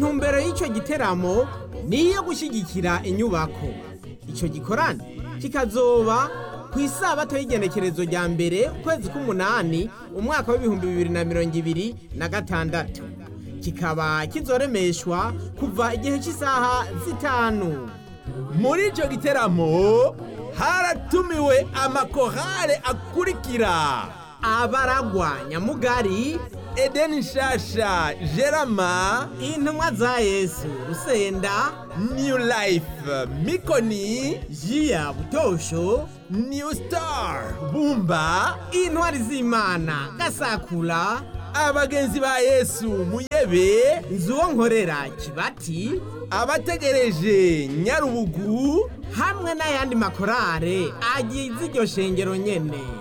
intumbero y'icyo giteramo ni iyo gushyigikira inyubako icyo gikorane kikazoba ku isabato y'igenekerezo rya mbere ukwezi k'umunani umwaka w'ibihumbi bibiri na mirongo ibiri na gatandatu kikaba kizoremeshwa kuva igihe cy'isaha zitanu muri icyo giteramo haratumiwe amakorale akurikira abaragwa nyamugari edeni nshasha gerama intumwa za yesu rusenda new life mikoni jiya butosho new star bumba intwari z'imana gasakura abagenzi ba yesu muyebe nzuwo nkorera kibati abategereje nyarubugu hamwe n'ayandi makorale agize iryo shengero nyene